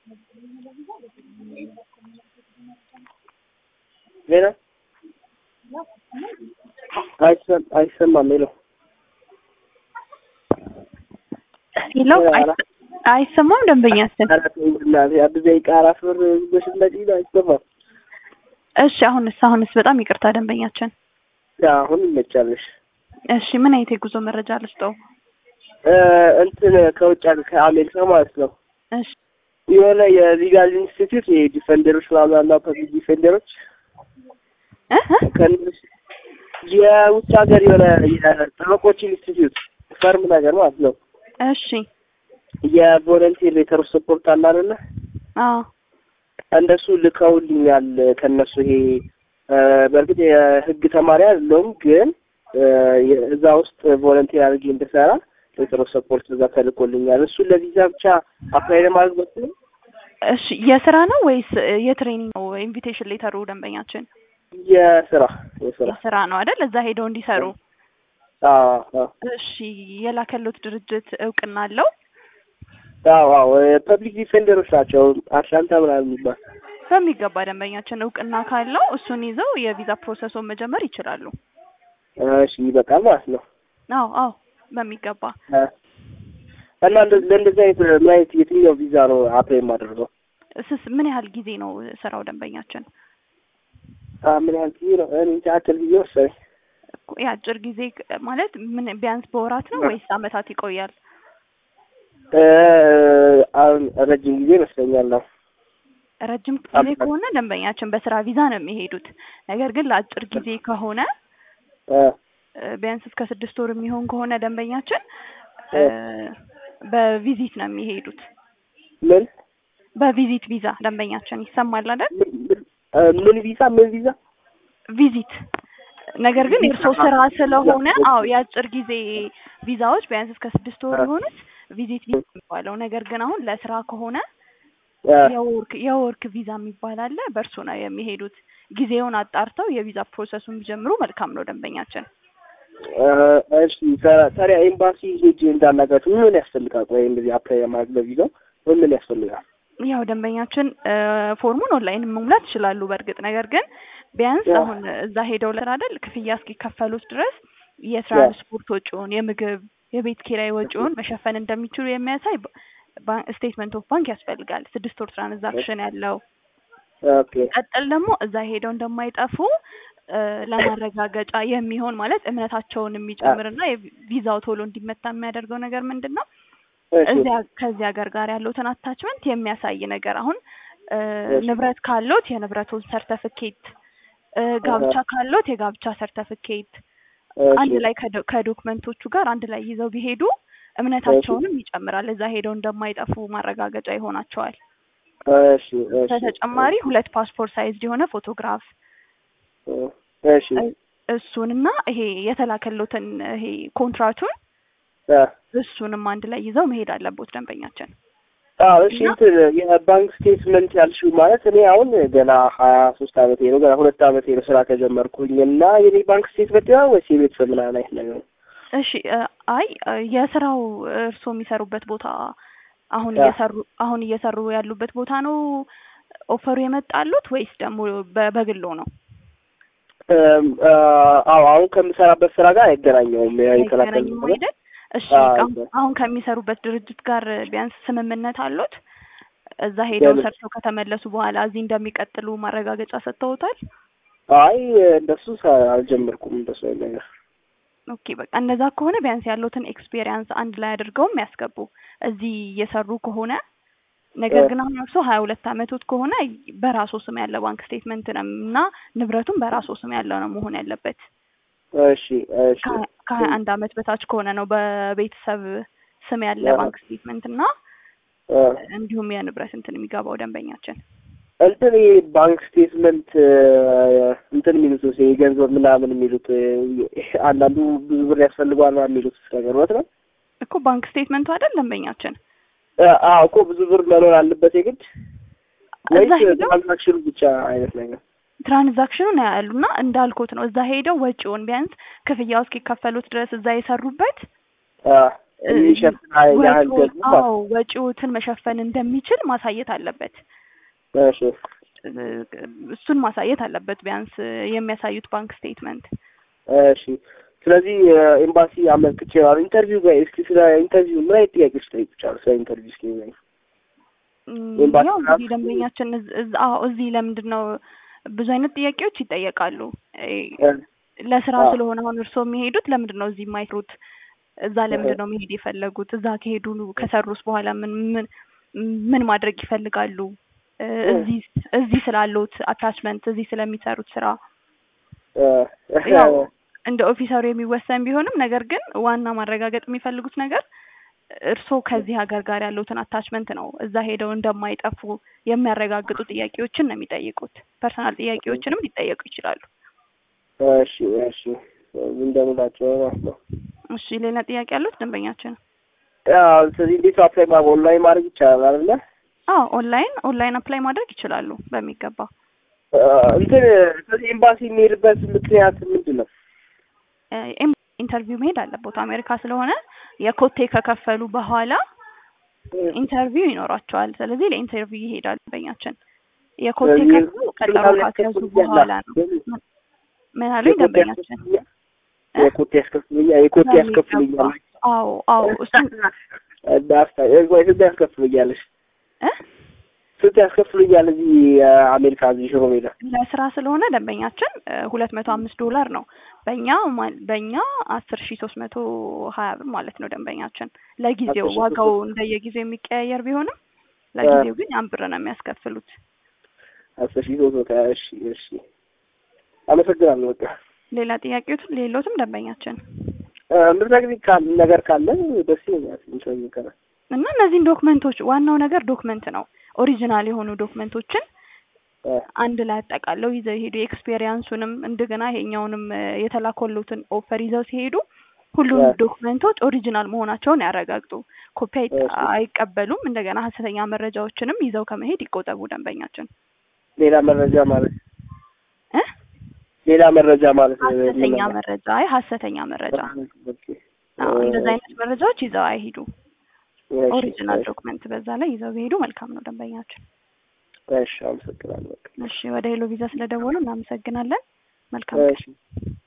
ሌላ አይሰም አይሰማም ሄለው ሄሎ አይሰ- አይሰማም ደንበኛችን። አራት እናቴ አንድ ደቂቃ አራት ብር በሽመጪ አይሰማም። እሺ አሁንስ አሁንስ በጣም ይቅርታ ደንበኛችን። ያ አሁን ይመቻለሽ። እሺ ምን አይነት የጉዞ መረጃ ልስጠው? እ እንትን ከውጭ ሀገር ከአሜሪካ ማለት ነው እሺ የሆነ የሊጋል ኢንስቲትዩት የዲፌንደሮች ምናምን አሉ ፐብሊክ ዲፌንደሮች እ እ? ከእነሱ የውጭ ሀገር የሆነ የጠበቆች ኢንስቲትዩት ፈርም ነገር ማለት ነው እሺ የቮለንቲር ሌተር ሰፖርት አለ አይደለ አዎ እንደሱ ልከውልኛል ከነሱ ይሄ እ በእርግጥ የህግ ተማሪ አይደለሁም ግን እ እዛ ውስጥ ቮለንቲር አድርጌ እንድሰራ ሌተር ሰፖርት እዛ ተልኮልኛል እሱን ለቪዛ ብቻ አፕላይ ለማድረግ በኩል እሺ የስራ ነው ወይስ የትሬኒንግ ነው? ኢንቪቴሽን ሌተሩ ደንበኛችን የስራ የስራ የስራ ነው አይደል? እዛ ሄደው እንዲሰሩ። አዎ አዎ እሺ የላከሉት ድርጅት እውቅና አለው? አዎ አዎ ፐብሊክ ዲፌንደሮች ናቸው አትላንታ ምናምን የሚባል በሚገባ ደንበኛችን እውቅና ካለው እሱን ይዘው የቪዛ ፕሮሰሱን መጀመር ይችላሉ። እሺ ይበቃል ማለት ነው አዎ አዎ በሚገባ እ እና እንደ- ለእንደዚህ አይነት ምን አይነት የትኛው ቪዛ ነው አፕላይ የማደርገው እስስ ምን ያህል ጊዜ ነው ስራው ደንበኛችን? አ ምን ያህል ጊዜ ነው እኔ እንጃ አጭር ጊዜ መሰለኝ እኮ የአጭር ጊዜ ክ- ማለት ምን ቢያንስ በወራት ነው ወይስ አመታት ይቆያል? እ አሁን ረጅም ጊዜ ይመስለኛል ነው ረጅም ጊዜ አመታት። ከሆነ ደንበኛችን በስራ ቪዛ ነው የሚሄዱት። ነገር ግን ለአጭር ጊዜ ከሆነ እ እ ቢያንስ እስከ ስድስት ወር የሚሆን ከሆነ ደንበኛችን እ በቪዚት ነው የሚሄዱት። ምን በቪዚት ቪዛ ደንበኛችን ይሰማል አይደል? ምን ምን- እ ምን ቪዛ ምን ቪዛ ቪዚት ነገር ግን ቪዛ የእርስዎ ስራ ማለት ስለሆነ ቪዛ። አዎ የአጭር ጊዜ ቪዛዎች ቢያንስ እስከ ስድስት ወር አ- የሆኑት ቪዚት ቪዛ የሚባለው ነገር ግን አሁን ለስራ ከሆነ እ የወርክ የወርክ ቪዛ የሚባል አለ። በእርሱ ነው የሚሄዱት። ጊዜውን አጣርተው የቪዛ ፕሮሰሱን ቢጀምሩ መልካም ነው ደንበኛችን። እ እሺ ታ- ታዲያ ኤምባሲ ሄጄ እንዳናገራችሁ ምን ምን ያስፈልጋል? ወይ እንደዚህ አፕላይ ለማድረግ ለቪዛው ምን ምን ያስፈልጋል? ያው ደንበኛችን እ ፎርሙን ኦንላይን መሙላት ይችላሉ። በእርግጥ ነገር ግን ቢያንስ ያ። አሁን እዛ ሄደው ለስራ አይደል ክፍያ እስኪከፈሉት ድረስ የትራንስፖርት ወጪውን፣ የምግብ፣ የቤት ኪራይ ወጪውን መሸፈን እንደሚችሉ የሚያሳይ ስቴትመንት ኦፍ ባንክ ያስፈልጋል። ስድስት ወር ትራንዛክሽን ያለው ኦኬ ቀጥል ደግሞ እዛ ሄደው እንደማይጠፉ እ ለማረጋገጫ የሚሆን ማለት እምነታቸውን የሚጨምርና የቪዛው ቶሎ እንዲመታ የሚያደርገው ነገር ምንድን ነው? እሺ እዚያ ከዚህ ሀገር ጋር ያሉትን አታችመንት የሚያሳይ ነገር አሁን እ እሺ። ንብረት ካሎት የንብረቱን ሰርተፍኬት እ ጋብቻ ካሎት የጋብቻ ሰርተፍኬት እሺ አንድ ላይ ከዶ- ከዶክመንቶቹ ጋር አንድ ላይ ይዘው ቢሄዱ እምነታቸውንም ይጨምራል። እዛ ሄደው እንደማይጠፉ ማረጋገጫ ይሆናቸዋል። እሺ እሺ በተጨማሪ ሁለት ፓስፖርት ሳይዝ የሆነ ፎቶግራፍ እሺ እ- እሱንና ይሄ የተላከሎትን ይሄ ኮንትራቱን እ እሱንም አንድ ላይ ይዘው መሄድ አለቦት ደንበኛችን። አዎ እሺ እና- እንትን የባንክ ስቴትመንት ያልሽው ማለት እኔ አሁን ገና ሀያ ሶስት አመቴ ነው ገና ሁለት አመቴ ነው ስራ ከጀመርኩኝ እና የኔ ባንክ ስቴትመንት ነው ወይስ የቤተሰብ ምናምን አይነት ነገር ነው? እሺ እ አይ እ የስራው እርስዎ የሚሰሩበት ቦታ አሁን ያ። እየሰሩ አሁን እየሰሩ ያሉበት ቦታ ነው ኦፈሩ የመጣሉት ወይስ ደግሞ በ- በግሎ ነው? እም፣ አ፣ አዎ አሁን ከምሰራበት ስራ ጋር አይገናኘውም። ያ የተላከልኝ አይገናኝም ነገር አይደል? እሺ አዎ፣ አሁን- አይገናኝም። አሁን ከሚሰሩበት ድርጅት ጋር ቢያንስ ስምምነት አሎት? እዛ ሄደው የምን? ሰርተው ከተመለሱ በኋላ እዚህ እንደሚቀጥሉ ማረጋገጫ ሰጥተውታል? አይ እንደሱ ሰ- አልጀመርኩም እንደሱ አይነት ነገር። ኦኬ በቃ እንደዛ ከሆነ ቢያንስ ያለውትን ኤክስፔሪየንስ አንድ ላይ አድርገውም ያስገቡ እዚህ እየሰሩ ከሆነ ነገር እ። ግን አሁን እርሶ ሀያ ሁለት አመቶት ከሆነ በራሶ ስም ያለ ባንክ ስቴትመንት ነው እና ንብረቱም በራሶ ስም ያለው ነው መሆን ያለበት። እሺ እሺ ከሀያ- ከሀያ አንድ አመት በታች ከሆነ ነው በቤተሰብ ስም ያለ ያ። ባንክ ስቴትመንት እና እ፣ እንዲሁም የንብረት እንትን የሚገባው ደንበኛችን። እንትን ይሄ ባንክ ስቴትመንት እ፣ እንትን የሚሉት ስ የገንዘብ ምናምን የሚሉት እ፣ አንዳንዱ ብዙ ብር ያስፈልገዋል ምናምን የሚሉት ነገር እውነት ነው? እኮ ባንክ ስቴትመንቱ አይደል ደንበኛችን እ፣ አዎ እኮ ብዙ ብር መኖር አለበት የግድ ወይስ እዛ ሄደው ትራንዛክሽኑ ብቻ አይነት ነገር? ትራንዛክሽኑን ያሉና እንዳልኩት ነው። እዛ ሄደው ወጪውን ቢያንስ ክፍያው እስኪከፈሉት ድረስ እዛ የሰሩበት አ፣ የሚሸፍን ያህል ወጪው- ደግሞ ማለት አዎ ወጪዎትን መሸፈን እንደሚችል ማሳየት አለበት። እሺ እሱን ማሳየት አለበት ቢያንስ የሚያሳዩት ባንክ ስቴትመንት። እሺ ስለዚህ ኤምባሲ አመልክቼ ነው ኢንተርቪው ጋር እስኪ ስለ ኢንተርቪው ምን አይነት ጥያቄዎች ጠይቁቻለሁ? ስለ ኢንተርቪው እስኪ ንገረኝ። እም፣ ኤምባሲ ያው ራሱ- እንግዲህ ደንበኛችን እዝ- እዝ- አዎ እዚህ ለምንድን ነው ብዙ አይነት ጥያቄዎች ይጠየቃሉ። እ፣ ለስራ አዎ። ስለሆነ አሁን እርስዎ የሚሄዱት ለምንድን ነው እዚህ የማይሰሩት? እዛ ለምንድን ነው መሄድ የፈለጉት? እዛ ከሄዱ ከሰሩስ በኋላ ምን ምን ምን ማድረግ ይፈልጋሉ? እ፣ እዚህ እዚህ ስላሉት አታችመንት እዚህ ስለሚሰሩት ስራ ያው እንደ ኦፊሰሩ የሚወሰን ቢሆንም ነገር ግን ዋና ማረጋገጥ የሚፈልጉት ነገር እርስዎ ከዚህ ሀገር ጋር ያሉትን አታችመንት ነው። እዛ ሄደው እንደማይጠፉ የሚያረጋግጡ ጥያቄዎችን ነው የሚጠይቁት። ፐርሰናል ጥያቄዎችንም ሊጠየቁ ይችላሉ። እሺ እሺ እንደምላቸው ማለት ነው። እሺ ሌላ ጥያቄ ያሉት ደንበኛችን? ያው ስለዚህ እንዴት ነው አፕላይ ማድረግ ኦንላይን ማድረግ ይቻላል አይደለ? አዎ ኦንላይን ኦንላይን አፕላይ ማድረግ ይችላሉ በሚገባ። አ፣ እንትን ስለዚህ ኤምባሲ የሚሄድበት ምክንያት ምንድን ነው? እ፣ ኤም- ኢንተርቪው መሄድ አለቦት አሜሪካ ስለሆነ የኮቴ ከከፈሉ በኋላ ኢንተርቪው ይኖራቸዋል። ስለዚህ ለኢንተርቪው ይሄዳሉ ደንበኛችን። የኮቴ ስለዚህ ከፍሉ ቀጠሮ ምናምን ካስያዙ ያስከፍሉኛል? በኋላ ነው። ምን አሉኝ የኮቴ ደንበኛችን? እ? የኮቴ ያስከፍሉኛል የኮቴ ያስከፍሉኛል አዎ አዎ እሱን ዳስታ ወይ ስንት ያስከፍሉኛለሽ? እ? ስንት ያስከፍሉኛል እዚህ አሜሪካ እዚህ ሽሮ ሜዳ? ለስራ ስለሆነ ደንበኛችን ሁለት መቶ አምስት ዶላር ነው በእኛ ማ- በእኛ አስር ሺ ሶስት መቶ ሀያ ብር ማለት ነው ደንበኛችን። ለጊዜው 10,300 ዋጋው እንደየጊዜው የሚቀያየር ቢሆንም ለጊዜው ግን ያን ብር ነው የሚያስከፍሉት። አስር ሺህ ሶስት መቶ ሀያ እሺ እሺ አመሰግናለሁ። በቃ ሌላ ጥያቄዎች ሌሎትም ደንበኛችን ምትነግሪኝ ካለ ነገር ካለ ደስ ይለኛል። እንትን ይቀራል እና እነዚህን ዶክመንቶች ዋናው ነገር ዶክመንት ነው። ኦሪጂናል የሆኑ ዶክመንቶችን አንድ ላይ አጠቃለው ይዘው ይሄዱ። ኤክስፔሪያንሱንም እንደገና ይሄኛውንም እ፣ የተላኮሉትን ኦፈር ይዘው ሲሄዱ ሁሉም እ። ዶክመንቶች ኦሪጂናል መሆናቸውን ያረጋግጡ። ኮፒ አይ- እሺ። አይቀበሉም። እንደገና ሀሰተኛ መረጃዎችንም ይዘው ከመሄድ ይቆጠቡ ደንበኛችን ሌላ መረጃ ማለት እ ሌላ መረጃ ማለት ነው። ሀሰተኛ መረጃ አይ ሀሰተኛ መረጃ ኦኬ። አዎ፣ እንደዚህ አይነት መረጃዎች ይዘው አይሄዱ። እሺ፣ ኦሪጂናል እሺ፣ ዶክመንት በዛ ላይ ይዘው ቢሄዱ መልካም ነው ደንበኛችን። እሺ፣ አመሰግናለሁ። እሺ፣ ወደ ሄሎ ቪዛ ስለደወሉ እናመሰግናለን። መልካም እሺ